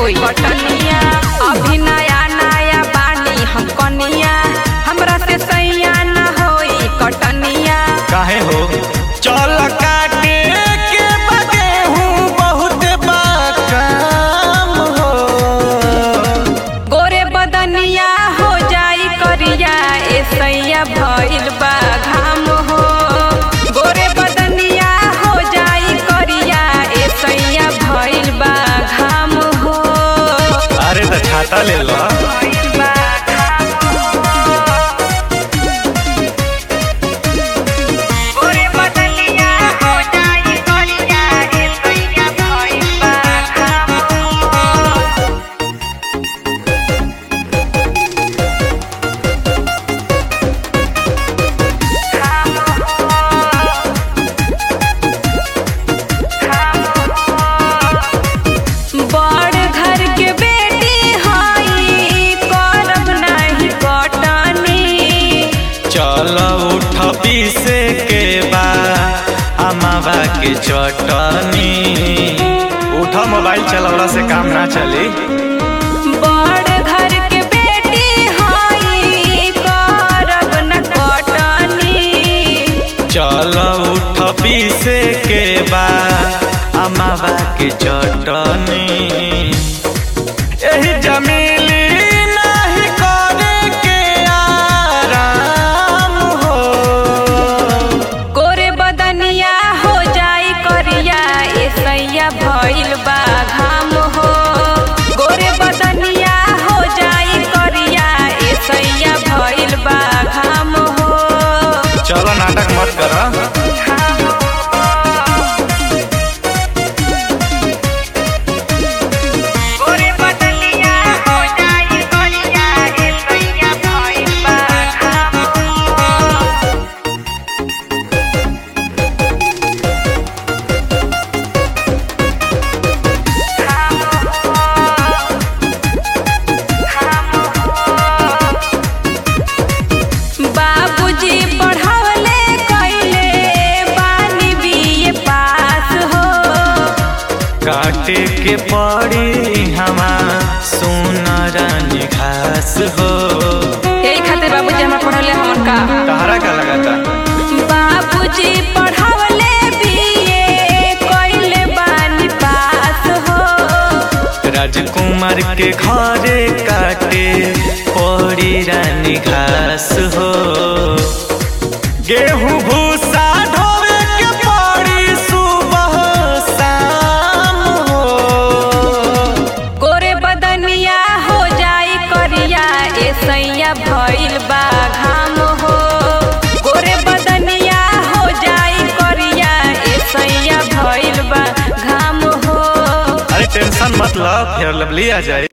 होई कटनिया अभी नया नया बानी हम कनिया हमरा से सैया न होई कटनिया काहे हो चल काटे के बगे हूँ बहुत बाकाम हो गोरे बदनिया हो जाई करिया ए सैया भइल बा घाम हो गोरे बदनिया हो जाई करिया ए सैया भइल बा घाम हो अरे तो छाता ले लो भइल बा घाम हो। गोरे बदनिया हो जाई करिया ए सैया भइल बा घाम हो। बड़ घर के बेटी हई करब नाही कटनी चल उठ पीसे के बा अमावा के चटनी उठ मोबाइल चलवला से काम ना चली बड़ घर के बेटी हई करब न कटनी चल उठ पीसे के बा अमावा के चटनी एही जमीली नाही करे के आराम हो गोरे बदनिया हो जाई करिया ए सैया भइल बा घाम हो गोरे बदनिया हो जाई करिया ए सैया भइल बा घाम हो चलो नाटक मत कर गोरे बदनिया हो जाई करिया ए सैया भइल बा घाम हो बाबूजी पढ़ावले कैले बानी बीए पास हो काटे के पड़ी हमा सोनरानी घास हो यही खातिर बाबूजी हमरा पढ़ावले हमन का तहरा का लगाता बाबूजी पढ़ावले बीए कैले बानी पास हो राजकुमार के घरे काटे पड़ी रानी घास हो गेहूं भूसा ढोवे के पड़ी सुबह शाम हो गोरे बदनिया हो जाई करिया ए सैया भइल बा घाम हो गोरे बदनिया हो जाई करिया ए सैया भइल बा घाम हो अरे टेंशन मत लो फिर लवली आ जाए